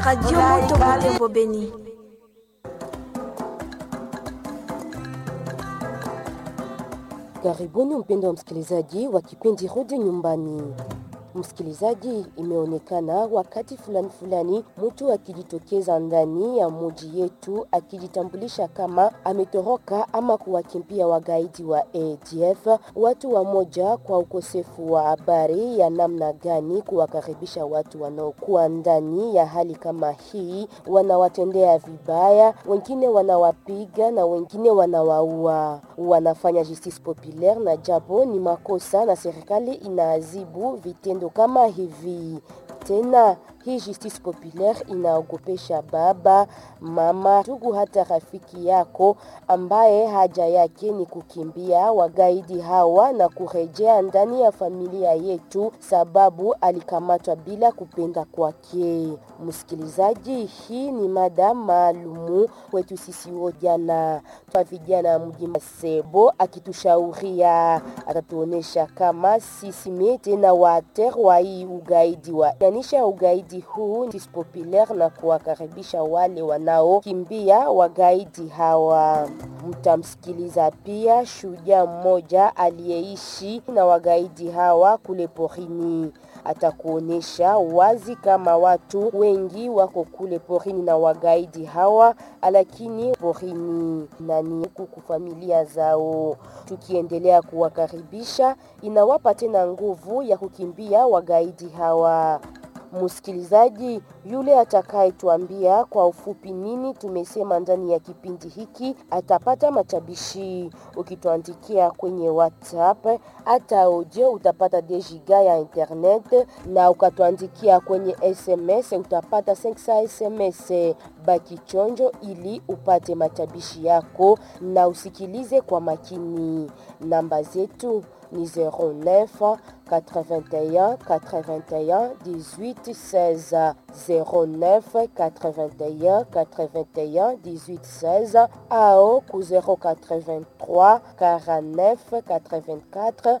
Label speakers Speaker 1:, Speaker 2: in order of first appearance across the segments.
Speaker 1: Radio Moto Butembo Beni.
Speaker 2: Karibuni mpendo wa msikilizaji wa kipindi Rudi Nyumbani. Msikilizaji, imeonekana wakati fulani fulani mtu akijitokeza ndani ya muji yetu akijitambulisha kama ametoroka ama kuwakimbia wagaidi wa ADF. Watu wa moja kwa ukosefu wa habari ya namna gani kuwakaribisha watu wanaokuwa ndani ya hali kama hii, wanawatendea vibaya, wengine wanawapiga na wengine wanawaua. Wanafanya justice populaire na japo ni makosa, na serikali inaadhibu vitendo kama hivi. Tena hii justice populaire inaogopesha baba, mama, ndugu, hata rafiki yako ambaye haja yake ni kukimbia wagaidi hawa na kurejea ndani ya familia yetu, sababu alikamatwa bila kupenda kwake. Msikilizaji, hii ni mada maalumu kwetu sisi vijana twa vijana mji Masebo, akitushauria atatuonesha kama sisi mie tena waater wa hii ugaidi wa yanisha ugaidi huu justice populaire na kuwakaribisha wale wanaokimbia wagaidi hawa. Mtamsikiliza pia shujaa mmoja aliyeishi na wagaidi hawa kule porini atakuonesha wazi kama watu wengi wako kule porini na wagaidi hawa, lakini porini nani kuku familia zao. Tukiendelea kuwakaribisha, inawapa tena nguvu ya kukimbia wagaidi hawa. Msikilizaji yule atakayetuambia kwa ufupi nini tumesema ndani ya kipindi hiki atapata matabishi. Ukituandikia kwenye WhatsApp hata audio utapata dejiga ya internet, na ukatuandikia kwenye SMS utapata 500 SMS. Baki chonjo ili upate matabishi yako na usikilize kwa makini. Namba zetu ni 09 81 81 18 16 09 81 81 18 16 ao ku 083 49 84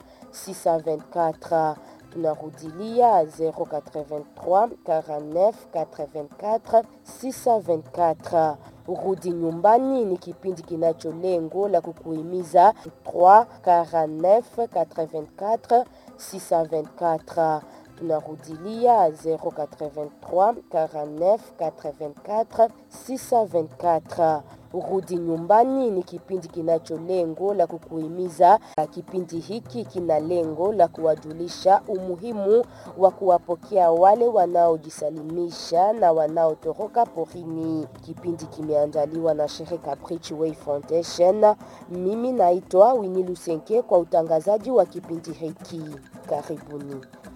Speaker 2: 624 tunarudilia 083 49 84 624. Rudi nyumbani ni kipindi kinacho lengo la kukuhimiza 3 49 84 624 tunarudilia 083 49 84 624. Rudi nyumbani ni kipindi kinacho lengo la kukuhimiza. Kipindi hiki kina lengo la kuwajulisha umuhimu wa kuwapokea wale wanaojisalimisha na wanaotoroka porini. Kipindi kimeandaliwa na shirika Bridgeway Foundation. Mimi naitwa Winnie Lusenke kwa utangazaji wa kipindi hiki. Karibuni.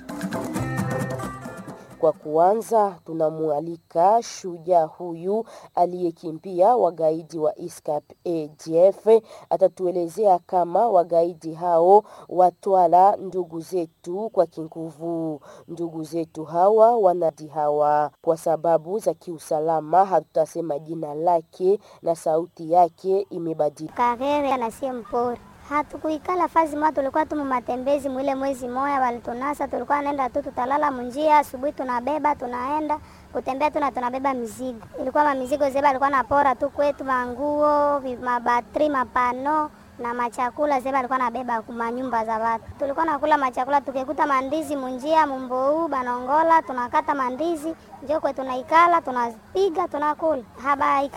Speaker 2: Kwa kuanza, tunamwalika shujaa huyu aliyekimbia wagaidi wa ISCAP ADF. Atatuelezea kama wagaidi hao watwala ndugu zetu kwa kinguvu. Ndugu zetu hawa wanadi hawa, kwa sababu za kiusalama hatutasema jina lake na sauti yake imebadilika.
Speaker 3: Karere anasie mpori hatukuikala fazi moja, tulikuwa tu matembezi mwile mwezi moya walitunasa, tulikuwa naenda tu, tutalala munjia, asubuhi tunabeba tunaenda kutembea tu na tunabeba mizigo. Ilikuwa mamizigo zeba alikuwa napora tu kwetu, manguo, mabatri, mapano na machakula zeba alikuwa nabeba kuma nyumba za watu. Tulikuwa nakula machakula, tukikuta mandizi munjia mumbou banongola, tunakata mandizi njo kwe tunaikala tunapiga tunakula haba